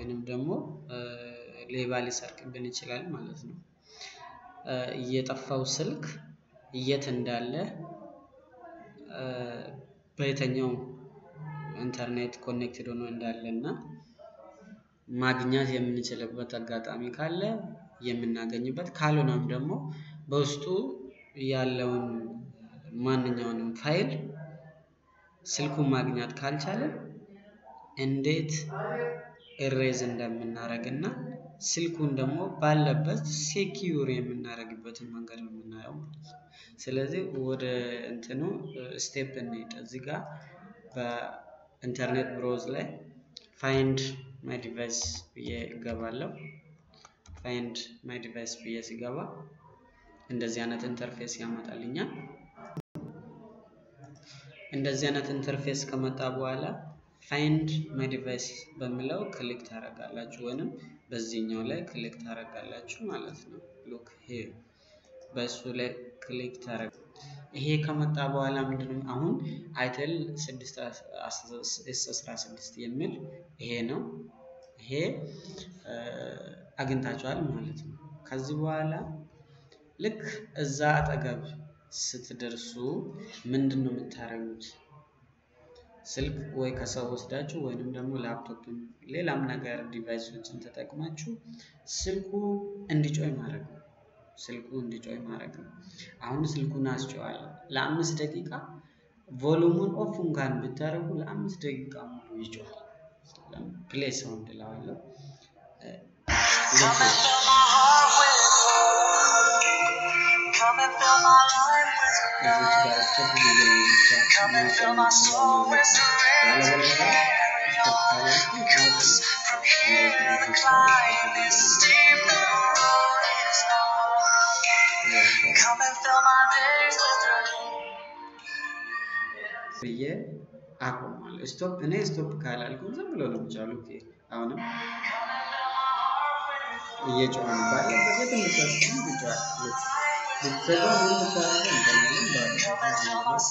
ወይንም ደግሞ ሌባ ሊሰርቅብን ይችላል ማለት ነው። የጠፋው ስልክ የት እንዳለ በየትኛው ኢንተርኔት ኮኔክትድ ሆኖ እንዳለ እና ማግኘት የምንችልበት አጋጣሚ ካለ የምናገኝበት ካልሆነም ደግሞ በውስጡ ያለውን ማንኛውንም ፋይል ስልኩን ማግኘት ካልቻለን እንዴት ኢሬዝ እንደምናደርግ እና ስልኩን ደግሞ ባለበት ሴኪዩር የምናደርግበትን መንገድ ነው የምናየው ማለት ነው። ስለዚህ ወደ እንትኑ ስቴፕ እንሂድ። እዚህ ጋር በኢንተርኔት ብሮዝ ላይ ፋይንድ ማይ ዲቫይስ ብዬ እገባለሁ። ፋይንድ ማይ ዲቫይስ ብዬ ሲገባ እንደዚህ አይነት ኢንተርፌስ ያመጣልኛል። እንደዚህ አይነት ኢንተርፌስ ከመጣ በኋላ ፋይንድ ማይ ዲቫይስ በሚለው ክሊክ ታደርጋላችሁ ወይንም በዚህኛው ላይ ክሊክ ታደርጋላችሁ ማለት ነው። ሉክ ሂር በእሱ ላይ ክሊክ ታደርግ ይሄ ከመጣ በኋላ ምንድነው አሁን አይተል 616 የሚል ይሄ ነው። ይሄ አግኝታችኋል ማለት ነው። ከዚህ በኋላ ልክ እዛ አጠገብ ስትደርሱ ምንድን ነው የምታደርጉት? ስልክ ወይ ከሰው ወስዳችሁ ወይንም ደግሞ ላፕቶፕን ሌላም ነገር ዲቫይሶችን ተጠቅማችሁ ስልኩ እንዲጮይ ማድረግ ነው። ስልኩ እንዲጮይ ማድረግ ነው። አሁን ስልኩን አስጨዋለሁ ለአምስት ደቂቃ ቮሉሙን ኦፍ እንኳን ብታደርጉ ለአምስት ደቂቃ ሙሉ ይጮሃል። ፕሌይ ሳውንድ እለዋለሁ። እዚች ጋር ስቶፕ ብዬ ብቻ ማቆም ያለበለዚያ ስቶፕ ካላልኩ ብዬ አቆማለሁ። ስቶፕ እኔ ስቶፕ ካላልኩ ዝም ብሎ ነው የሚቻሉት። አሁንም እየጮኸ ነው ባለበት የትም ብታስቀም ይጮሃል። ብትዘጋው ምን ብታደርገው እንተናለን ባለበት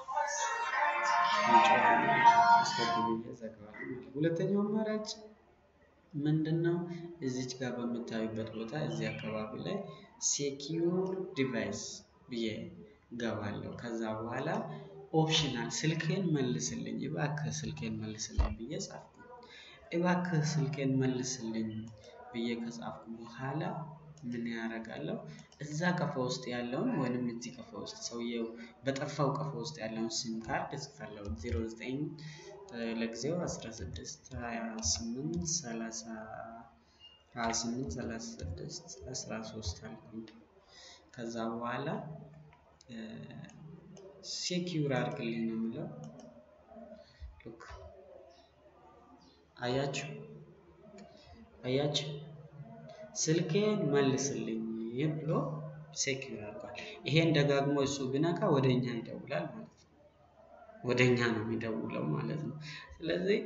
ስቶፕ ብዬ እዘጋዋለሁ። ሁለተኛው አማራጭ ምንድን ነው? እዚች ጋር በምታዩበት ቦታ እዚህ አካባቢ ላይ ሴኪዩር ዲቫይስ ብዬ ገባለሁ። ከዛ በኋላ ኦፕሽናል ስልኬን መልስልኝ እባክህ ስልኬን መልስልኝ ብዬ ጻፍኩ። እባክህ ስልኬን መልስልኝ ብዬ ከጻፍኩ በኋላ ምን ያደርጋለሁ? እዛ ቀፎ ውስጥ ያለውን ወይንም እዚህ ቀፎ ውስጥ ሰውየው በጠፋው ቀፎ ውስጥ ያለውን ሲም ካርድ እጽፋለሁ። 09 ለጊዜው 16 28 30 28 36 13 አልኩኝ። ከዛ በኋላ ሴኪዩር አድርግልኝ ነው የምለው። ሉክ አያችሁ አያችሁ ስልኬን መልስልኝ ብሎ ሴኪዩር አድርጓል። ይሄን ደጋግሞ እሱ ቢነካ ወደ እኛ ይደውላል ማለት ነው። ወደ እኛ ነው የሚደውለው ማለት ነው። ስለዚህ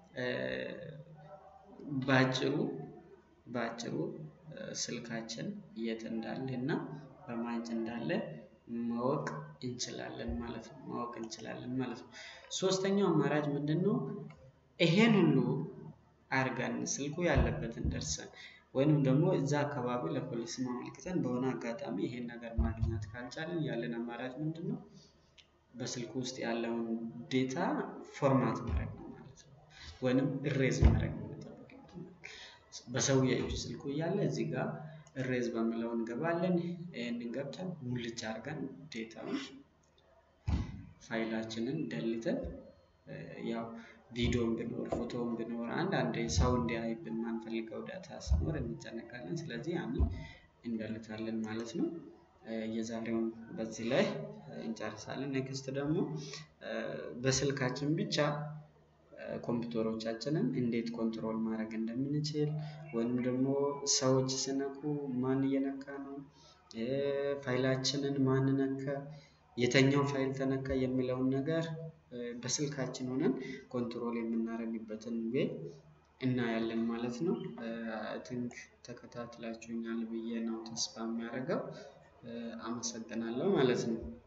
በአጭሩ በአጭሩ ስልካችን የት እንዳለ እና በማን እጅ እንዳለ ማወቅ እንችላለን ማለት ነው። ማወቅ እንችላለን ማለት ነው። ሶስተኛው አማራጭ ምንድን ነው? ይሄን ሁሉ አድርገን ስልኩ ያለበትን ደርሰን ወይንም ደግሞ እዛ አካባቢ ለፖሊስ ማመልክተን በሆነ አጋጣሚ ይሄን ነገር ማግኘት ካልቻለን ያለን አማራጭ ምንድን ነው? በስልኩ ውስጥ ያለውን ዴታ ፎርማት ማድረግ ነው ማለት ነው። ወይንም እሬዝ ማድረግ ነው የሚጠበቅብን። በሰውዬ እጅ ስልኩ እያለ እዚህ ጋር እሬዝ በምለው እንገባለን። ይህንን ገብተን ሙልጭ አድርገን ዴታውን ፋይላችንን ደልተን ያው ቪዲዮም ቢኖር ፎቶም ቢኖር አንዳንዴ ሰው እንዲያይብን ማንፈልገው ዳታ ሲኖር እንጨነቃለን። ስለዚህ ያንን እንደልታለን ማለት ነው። የዛሬውን በዚህ ላይ እንጨርሳለን። ኔክስት ደግሞ በስልካችን ብቻ ኮምፒውተሮቻችንን እንዴት ኮንትሮል ማድረግ እንደምንችል ወይም ደግሞ ሰዎች ሲነኩ ማን እየነካ ነው፣ ፋይላችንን ማን ነካ፣ የተኛው ፋይል ተነካ የሚለውን ነገር በስልካችን ሆነን ኮንትሮል የምናደርግበትን ዌይ እናያለን ማለት ነው። አይ ቲንክ ተከታትላችሁኛል ብዬ ነው ተስፋ የሚያደርገው። አመሰግናለሁ ማለት ነው።